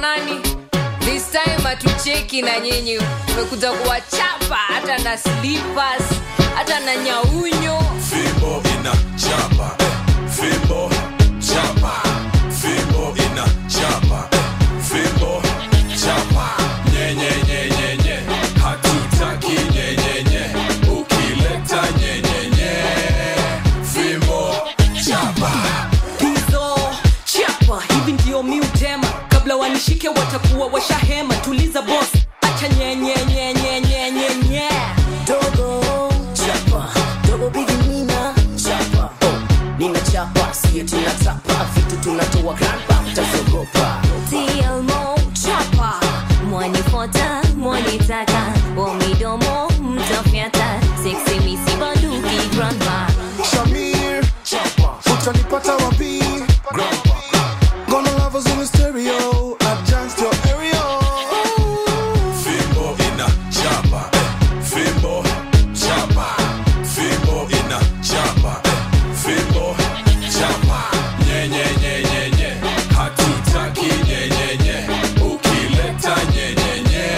nani this time hatucheki na nyinyi tumekuja kuwachapa hata na slippers hata na nyaunyo fimbo ina chapa eh. fimbo chapa fimbo ina chapa eh. fimbo chapa nyenyenyenyenye hatutaki nyenyenye ukileta nyenyenye fimbo chapa hizo chapa hivi ndio miutema kabla wanishike watakuwa washahema tuliza bos acha nyenyenyenyenyenyenye dogo chapa dogo bigimina chapa oh, nina chapa siye tunatapa vitu tunatoa grandpa mtazogopa TLMO chapa mwanifota mwanitaka wamidomo mtafyata seksi misibanduki grandma Shamir, utanipata wapi? Gonna love us in the stereo, adjust your area. fimbo ina chapa eh. fimbo chapa fimbo ina chapa eh. fimbo chapa nyenyenyenyenye hatutaki nyenyenye ukileta nyenyenye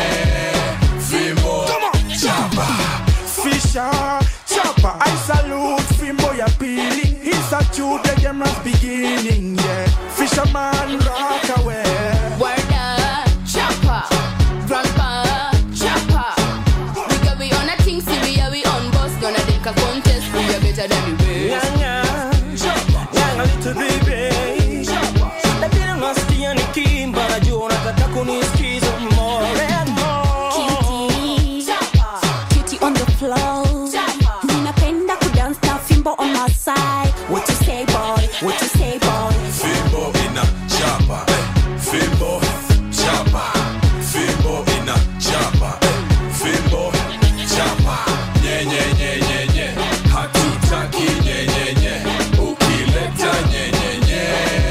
fimbo chapa Fisher, chopper, I salute Fimbo ya pili. He's a true the game has beginning, yeah. Fisherman rock away. Word up, chopper, grandpa, chopper. We got we on a thing, see we are we on boss. Gonna take a contest, we are better than the rest. Nyanga little baby Napenda nasikia nikimba najua unataka kunisikiza more and more Cutie, cutie on the floor. Ninapenda kudance na fimbo on my side. What you say, boy? What you say, boy? fimbo ina chapa eh. fimbo chapa fimbo ina chapa eh. fimbo chapa nyenyenyenyenye hatutaki nyenyenye ukileta nyenyenye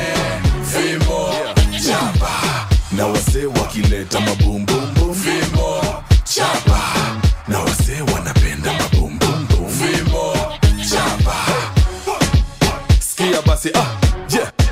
fimbo chapa na wasee wakileta mabumbumbum fimbo chapa na wasee wanapenda mabumbumbum fimbo chapa sikia basi ah, yeah.